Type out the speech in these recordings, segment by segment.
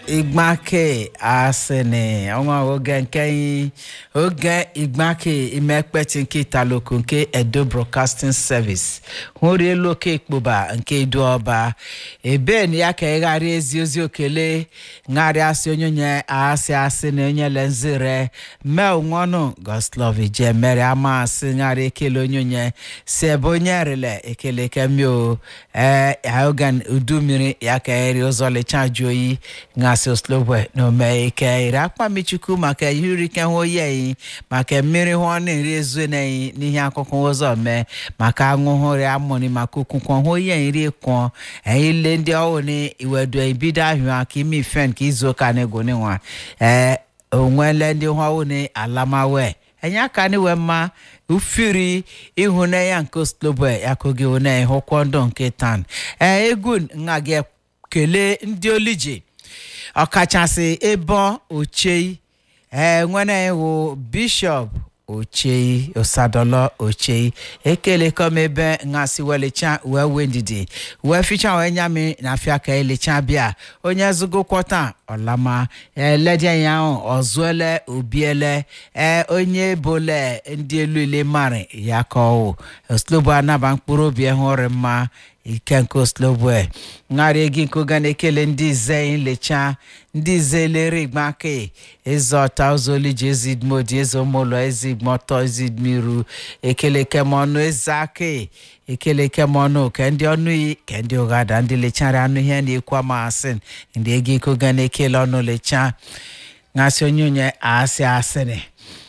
igbake asene ọnwa oge nke anyị oge igbake imekpeti nke italoko nke edo broadcasting service hụrụ elu oke ikpoba nke edo ọba ebe na ya ka ịgharị ezi ozi okele ṅarị asị onye onye asị asị na onye lenzire mee onwọnụ goslovi je mere ama asị ṅarị ekele onye onye si ebe onye rele ekele kemio ee ogan udu mmiri ya ka eri ụzọ lecha jụ oyi ngasị oslobwe na ome ike iri akpamichukwu maka ihe uri ike hụ oyi eyi maka mmiri hụ ọ na-eri ezu na-eyi n'ihe akụkọ ụzọ mee maka aṅụhụri amụrị maka okwukwọ hụ oyi eri kwọ eyi le ndị ọhụụ na iwedu ibido ahụ aka ime ife nke izu ụka na ego nwa ee onwele ndị hụwụ na alamawe enye aka n'iwe mma ufiri ịhụnanya nke oslobwe ya kogi hụna ịhụkwọ ndụ nke tan ee egwu nna gị kelee ndị olije ọkachasị ebo ochei ee nwere iwu bishọp ochei osadolo ochei ekelekọm ebe ngasị welicha wee wee ndidi wee ficha wee nyami na afịa ka elicha bịa onye zụgokwọta ọlama eledie ya ahụ ọzụele obiele ee onye bole ndị elu ile mari ya ka ọwụ oslobo anaba mkpụrụ obi hụrụ mma ike nke oslobwe ṅarị ego nke oga na-ekele ndị ize nlecha ndị ize lere igbake ịzọta ụzọliji ezidmodi ezomụlọ ezigmọtọ ezidmiru ekele kemọnụ eze ake ekele kemọnụ ke ndị ọnụ yi ke ndị ụghada ndị lechara anụ ihe na-ekwu amasị ndị ego ike oga na-ekele ọnụ lecha ṅasị onye onye asị asịrị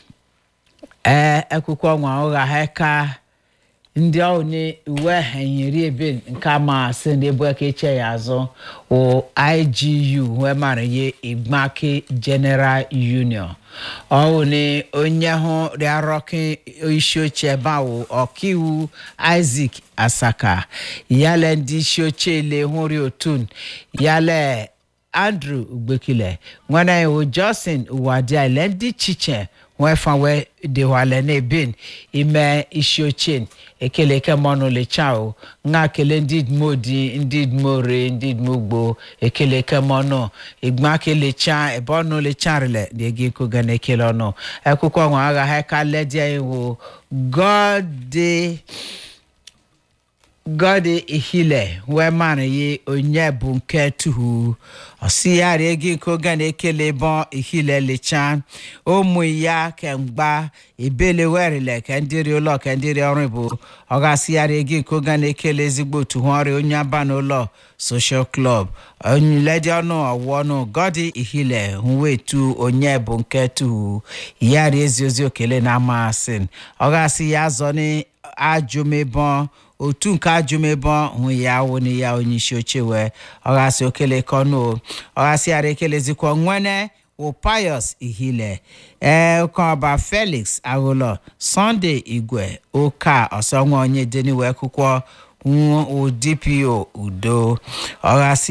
ee ekwukwo nwa ụgha ha ka ndị ọhụụ ni uwe enyere ebe nke amasị ndị ebu aka eche ya azụ o igu wee mara ihe igbake general union ọhụụ ni onye hụ rịarọkị isi oche ebe ahụ ọkaiwu isaac asaka yale ndị isi oche ile hụri otun yale andrew ugbekile nwere iwu justin uwadia ile ndị chiche wee fanwe dịwale n'ebin ime isi ochie ekele kemọnụ lechao nga kele ndị dmodi ndị dmore ndị dmogbo ekele kemọnụ igba kelecha ebe ọnụ lecharịle na-ege ikoga na ekele ọnụ akwụkwọ nwa agha ha ka ledia iwu gọdị gọdị ihile wee mara ye onye bụ nke tuhu ọsịgharị ego nke oge na-ekele bọ ihile lecha ụmụ ya kemgba ebele werile ka ndịrị ụlọ ka ndịrị ọrụ bụ ọ ga-asịgharị ego nke oge na-ekele ezigbo otu ha ọrịa onye aba n'ụlọ social club onyiledi ọnụ ọwụ ọnụ gọdị ihile wetu onye bụ nke tuhu yari ezi ozi okele na amasị ọ ga-asị ya zọ n'ajụmebọn otu nke ajụmebe hụ ya wụna ya onye isi oche wee ọghasị okele kọnụ ọghasị ara ekelezikwa nwene wopayos ihile ee ụkọba felix aghụlọ sunday igwe ụka ọsọnwa onye deniwe akwụkwọ dpo udo ọghasị